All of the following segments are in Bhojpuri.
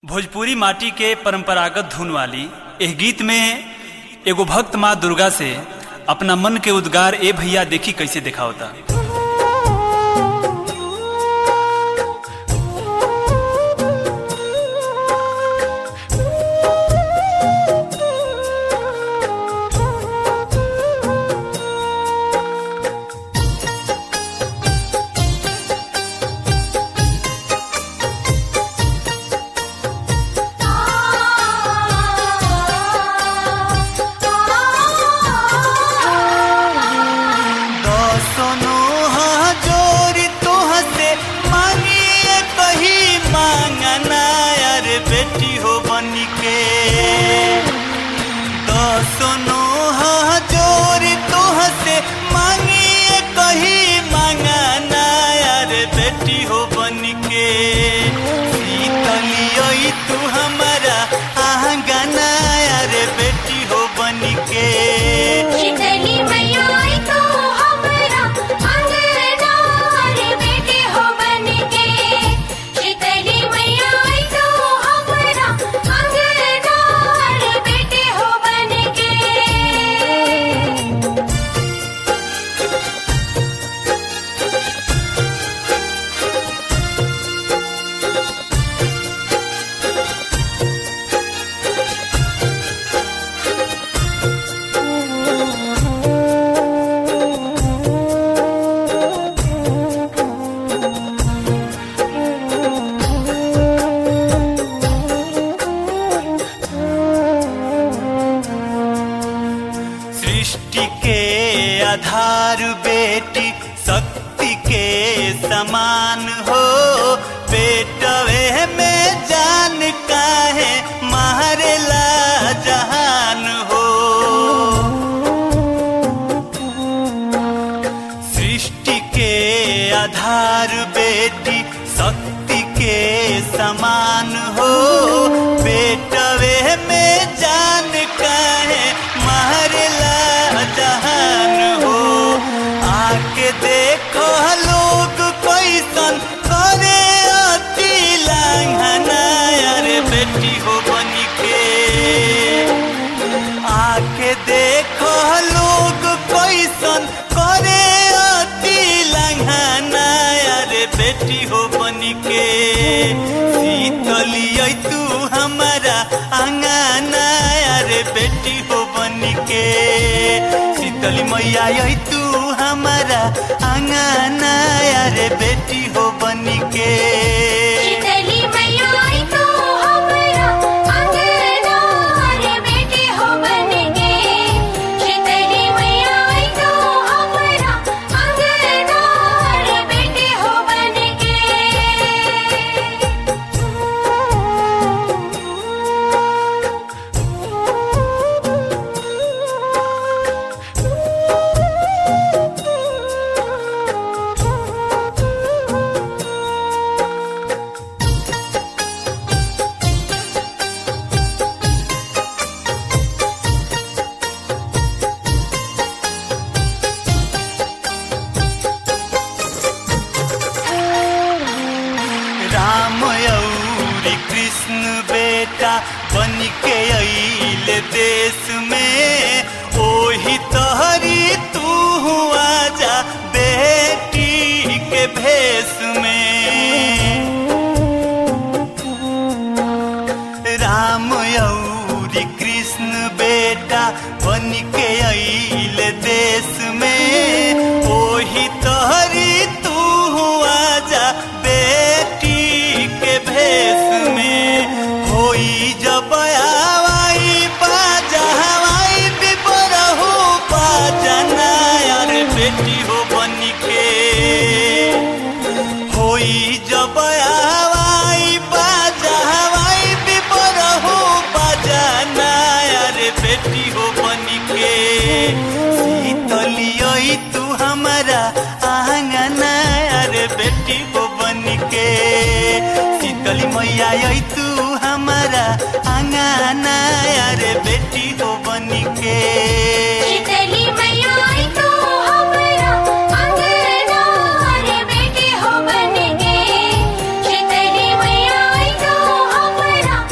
भोजपुरी माटी के परंपरागत धुन वाली एह गीत में एगो भक्त माँ दुर्गा से अपना मन के उद्गार ए भैया देखी कैसे दिखावता दसनो जोरी तोहसे मांगिए कही मांगना यार बेटी हो बनी के दसनो जोरी तोहसे मांगिए कही मांगना यार बेटी हो बनी के शीतलियोई तू हमारा आंगना यार बेटी हो बनी के शीतली मैया आई तो हमरा अंगना रे बेटे हो बनके शीतली मैया आई तो हमरा अंगना रे बेटे हो बनके सृष्टि के आधार बेटी शक्ति के समान हो बेटवे में जान काहे मारेला जहान हो सृष्टि के आधार बेटी शक्ति के समान हो बेटवे में जान काहे मारला जहान हो आके देखो लोग कैसन करे अति लांघना अरे बेटी हो बनी के आके देखो लोग कैसन करे अति लंघना अरे बेटी हो बनी के शीतलियै तू हमारा अंगना अरे बेटी हो बनी के शीतली मैया यही तू हमारा अंगना अरे बेटी हो बनी के शीतली मैया आई तो हमरा अंगना रे बेटे हो बनके शीतली मैया आई तो हमरा अंगना रे बेटे हो बनके राम औरी कृष्ण बेटा बन के अइले देश में ओही तहरी तू हुआ जा बेटी के भेष में राम औरी कृष्ण बेटा बन के अइले देश में ओही तहरी तू हुआ जा बेटी के भेष में होई जब आवाई बाजा हवाई बिबरहु बाजना यार बेटी हो बन के होई जब हवाई बाजा हवाई बिपर हो बजाना अरे बेटी हो बनी के शीतलियोई तू हमारा आंगना अरे बेटी हो बनी के शीतली मैया यही तू हमारा आंगना अरे बेटी हो बनी के शीतली मैया आई तो हमरा अंगना रे बेटे हो बनके शीतली मैया आई तो हमरा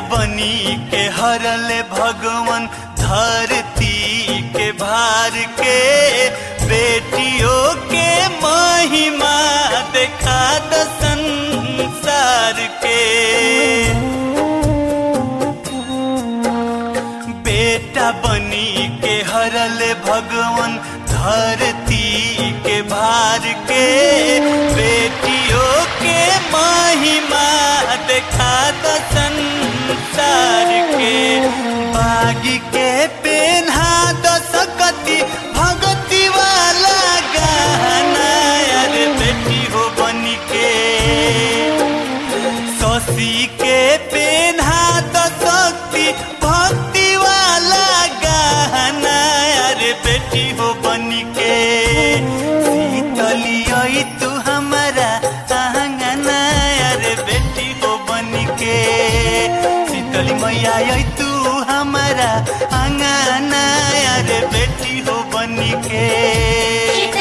बनी के हरले भगवान धरती के भार के बेटियों के महिमा देखा द संसार के बेटा बनी के हरले भगवान धरती के भार के बेटियों के महिमा देखा द संसार के बागी के पेन्हा द सकती भगती वाला गाना अरे बेटी हो बनी के शशि के पेन्हा द शक्ति भक्ति वाला गाना अरे बेटी हो बनी के शीतली आई तू हमारा आंगना अरे बेटी हो बनी के शीतली मैया आई तू हमारा आंगना अरे बेटी हो बनी के